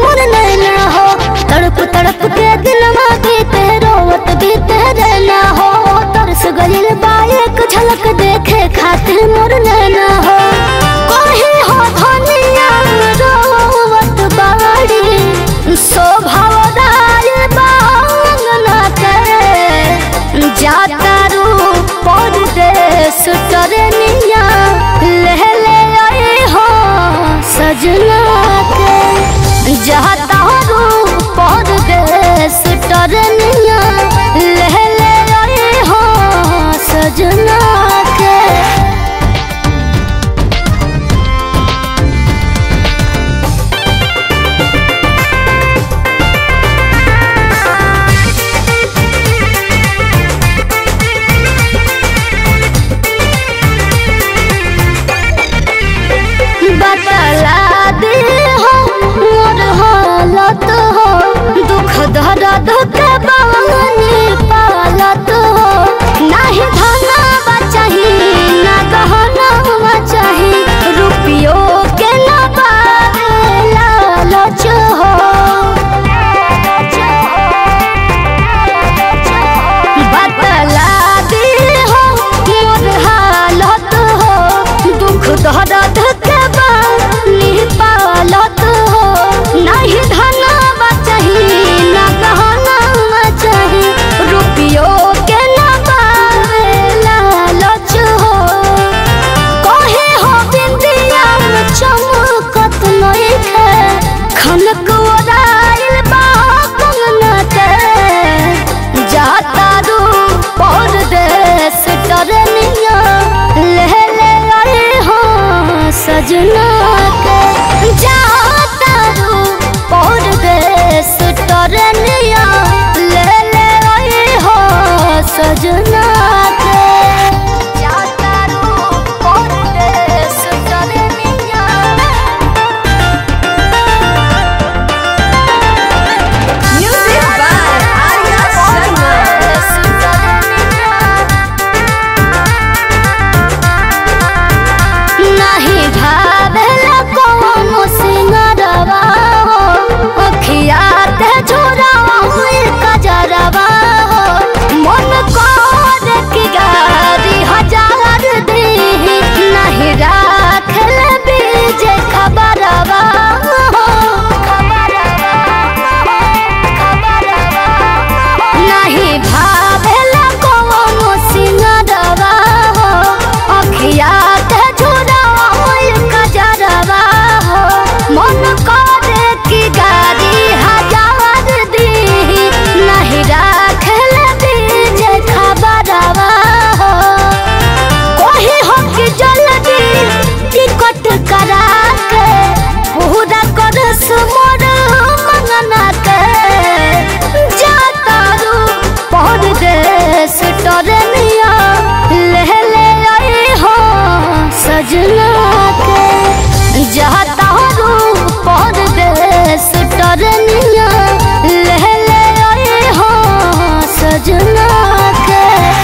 मोर नैना हो तड़प तड़प के दिलवा बीते रोवत बीते रहना हो तरस गलिल बाइक झलक देखे खातिर मोर नैना हो कोही हो धनिया रोवत बाड़ी शोभाव राय बांगना के जाता रू परदेश तरनिया ले ले आए हो सजना के जाता रू परदेश तरनिया ले ले आए हो सजना के बतला दे हो मोर हालत हो दुख दर्द के बानी पालत हो नाही धना बचाही ना गहना बचाही रुपियो के ना बारे लालच हो बतला दे हो मोर हालत हो दुख दर्द के बानी पालत हो नहीं धना बचाही ना गहना बचाही रुपियो के ना बारे लालच हो कहे हो बिंदिया चमकत नइखे खनक ओराइल बा कंगना के जाता रू परदेश टरनिया ले ले आए हो सजना के जाता रू परदेश टरनिया ले ले आए हो सजना के जाता रू परदेश टरनिया Music by Arya Sharma. नहीं भावेला कोनो सिंगरवा हो अखिया ते झोरावा हुई कजरवा हो मन कर की गारी हजार दी नहीं राखल बीज खबरवा हो नहीं भावेला कोनो सिंगरवा हो अखिया ते झुरवा होई कजरवा हो मन करे की गाड़ी हजार दी नहीं राखल बीज खबरवा हो कोही हो कि जल्दी टिकट करा के पूरा कर मोर मंगना के जाता रू परदेश टरनिया ले ले आए हो सजना के जाता रू परदेश टरनिया ले ले आए हो सजना के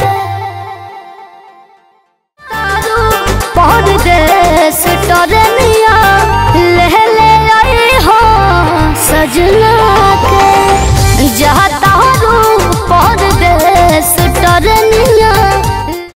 तारू परदेश टरनिया ले ले आए हो सजना के जाता रू परदेश टरनिया